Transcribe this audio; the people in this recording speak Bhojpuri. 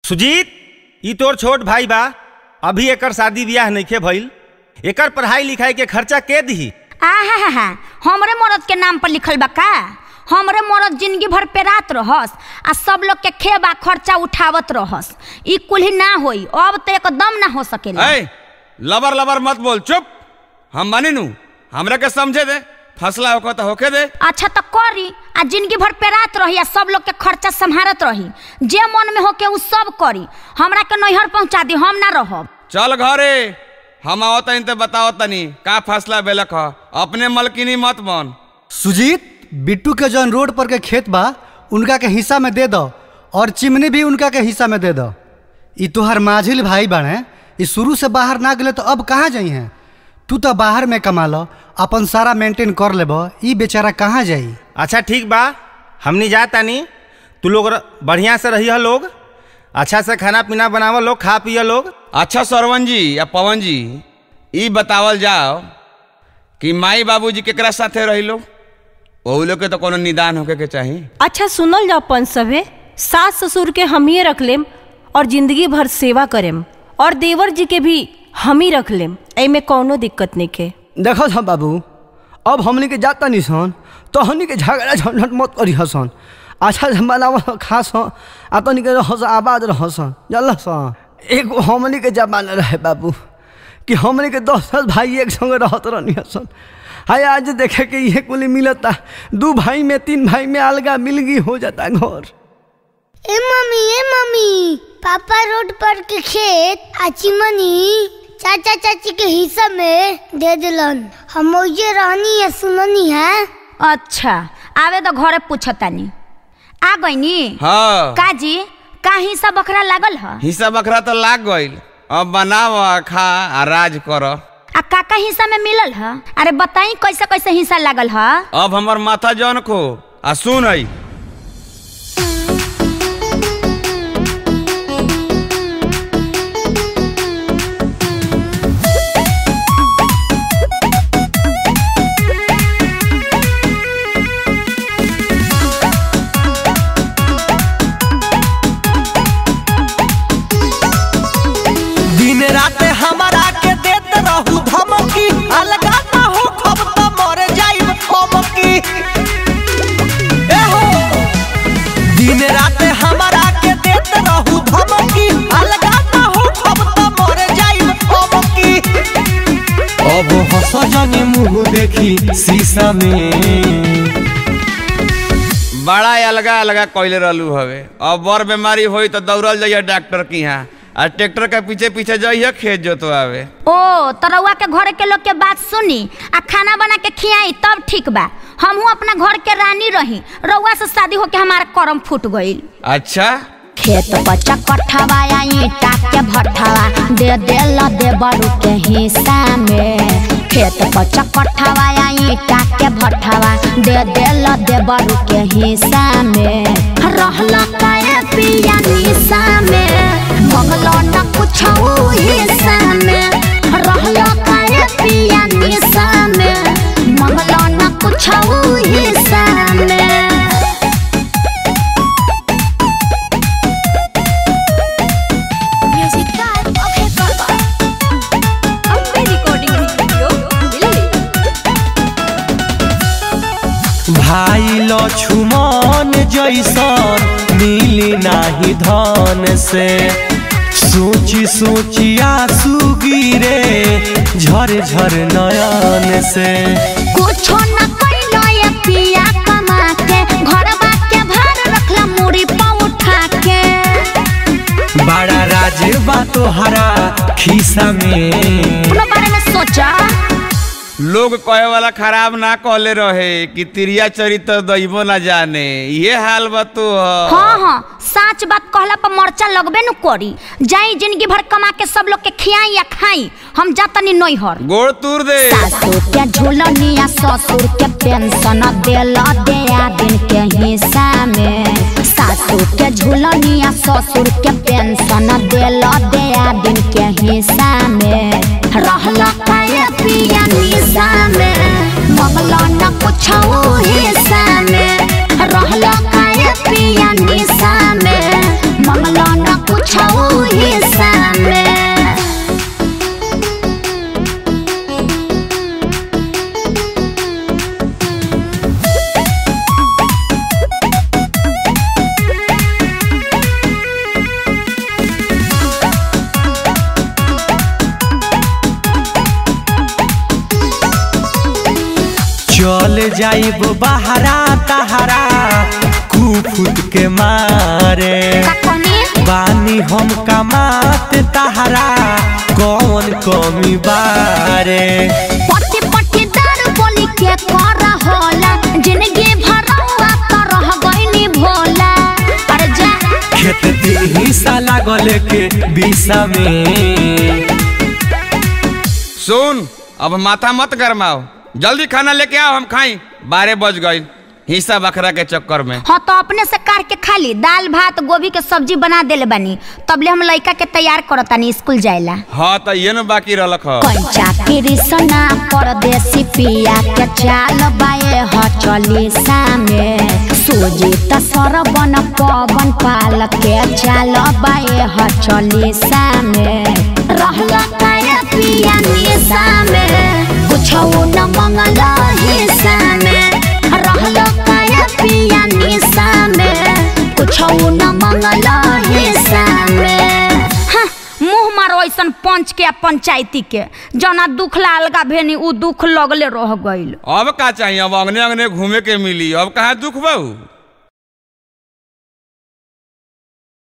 सुजीत ई तोर छोट भाई बा अभी एकर शादी बियाह नइखे भइल एकर पढ़ाई लिखाई के खर्चा के दिही आहा हा हा हमरे मरद के नाम पर लिखल बा का हमरे मरद जिंदगी भर पेरात रहस आ सब लोग के खेबा खर्चा उठावत रहस ई कुल्ही ना होई अब तो एकदम ना हो सकेला ऐ लबर लबर मत बोल चुप हम मानी नू हमरा के समझे दे फसला होकर तो होके दे अच्छा तो करी आ जिंदगी भर पेरात रही आ सब लोग के खर्चा संभारत रही जे मन में होके उ सब करी हमरा के नैहर पहुंचा दी हम ना रहब चल घरे हम आवत तनी तो बताओ तनी का फसला बेलक ह अपने मलकिनी मत बन सुजीत बिट्टू के जौन रोड पर के खेत बा उनका के हिस्सा में दे दो और चिमनी भी उनका के हिस्सा में दे दो ई तोहर माझिल भाई बाड़े ई शुरू से बाहर ना गेले तो अब कहाँ जाई हैं तू तो बाहर में कमा लो अपन सारा मेंटेन कर लेब ई बेचारा कहाँ जाई अच्छा ठीक बा हमनी जा तानी तू लोग र- बढ़िया से रही लोग अच्छा से खाना पीना बनावल लोग खा पिया लोग अच्छा सरवन जी या पवन जी ई बतावल जाओ कि माई बाबूजी केकरा साथे रही लो ओहू लोग के तो कोनो निदान होके के चाही अच्छा सुनल जाओ पंच सभे सास ससुर के हम ही रख लेम और जिंदगी भर सेवा करेम और देवर जी के भी हम ही रख लेम एमे कौनो दिक्कत नहीं के देखो था बाबू अब हमनी के जाता नहीं सन तो हमनी के झगड़ा झंझट मत करी हसन अच्छा से बनावल खास हो आ तनी के रहस आबाद रहसन जानल सन एगो हमनी के जमाना रहे बाबू कि हमनी के दस दस भाई एक संगे रहत रहनी हसन हाय आज देखे के ये कुली मिलता दू भाई में तीन भाई में अलगा मिलगी हो जाता घर ए मम्मी ए मम्मी पापा रोड पर के खेत आचिमनी चाचा चाची के हिस्सा में दे दिलन हम ओजे रहनी है सुननी है अच्छा आवे तो घरे पूछतानी आ गईनी हाँ काजी का हिस्सा बकरा लागल ह हिस्सा बकरा तो लाग गइल अब बनाव आ खा आ राज कर आ काका हिस्सा में मिलल ह अरे बताई कैसे कैसे हिस्सा लागल ह अब हमर माथा जौन खो आ सुन आई दिन रात हमारा के देत रहू धमकी अलगा ना हो खब त मर जाइब हमकी ए हो दिन रात हमारा के देत रहू धमकी अलगा ना हो खब त मर जाइब हमकी अब हंस जानी मुंह देखी शीशा में बड़ा अलगा अलगा कइले रहलू हवे अब बड़ बीमारी होई तो दौड़ल जाइए डॉक्टर के यहाँ आ ट्रैक्टर के पीछे पीछे जाइए खेत जोतवावे ओ तरौआ के घरे के लोग के बात सुनी आ खाना बना के खियाई तब ठीक बा हमहू अपना घर के रानी रही रउआ से शादी होके हमारा करम फूट गईल अच्छा खेत बच्चा कठवा या ईटा के भट्ठवा दे देला दे बड़ू के हिस्सा में खेत बच्चा कठवा या ईटा के भट्ठवा दे देला दे बड़ू के हिस्सा में रहला काहे पिया निशा में मंगलो न कुछ हिस्सा में रहला काहे पिया निशा में मंगलो न कुछ हिस्सा में म्यूजिक का ओके बाबा अम्बे रिकॉर्डिंग स्टूडियो दिल्ली भाई लक्ष्मण जैसन मिली नाही धन से सोची सोची आंसू गिरे झर झर नयन से कुछो न कइलो ये पिया कमा के घरवा के भार रखला मुड़ी पे उठा के बड़ा राज बा तोहरा खीसा में अपनो बारे में सोचा लोग कहे वाला खराब ना कहले रहे कि तिरिया चरित्र दैबो ना जाने ये हाल बा तो हाँ हाँ सच बात कहला पर मरचा लगबे न करी जाई जिंदगी भर कमा के सब लोग के खियाई या खाई हम जातनी नैहर गोड़ तूर दे सासुर के झूलनिया ससुर के पेंशन देल दिया दिन के हिस्सा में सासुर के झूलनिया ससुर के पेंशन देल दिया दिन के हिस्सा में रहल काया पिया निशा में मगल न कुछ हिस्सा में रहल काया पिया निशा में मंगल न कुछ जाइब बहरा तहरा कुफुत के मारे का कहनी बानी हम कमात तहरा कौन कमी बारे पट्टी पट्टी दारू बोली के कर होला जिंदगी भरवा तो रह गईनी भोला अरे जा खेत दी हिस्सा लागल के बीसा में सुन अब माथा मत गरमाओ जल्दी खाना लेके आओ हम खाई बारह बज गई हिस्सा बकरा के चक्कर में हाँ तो अपने से काट के खा ली दाल भात गोभी के सब्जी बना देले बानी तबले हम लइका के तैयार करतानी स्कूल जाएला हाँ तो ये न बाकी रहलक ह कंचा कृष्णा परदेसी पिया के चाल बाए ह चली सामे सूजी त सरबन पवन पाल के चाल बाए ह चली सामे रहला काया पिया निशा में कुछो न मंगला हिस्सा में रहला काया पिया निशा में कुछो न मंगला हिस्सा में हाँ, मुंह मारो ऐसन पंच के आ पंचायती के जना दुख ला अलगा भेनी उ दुख लगले रह गइल अब का चाहिए अब अंगने अंगने घूमे के मिली अब कहाँ दुख बहू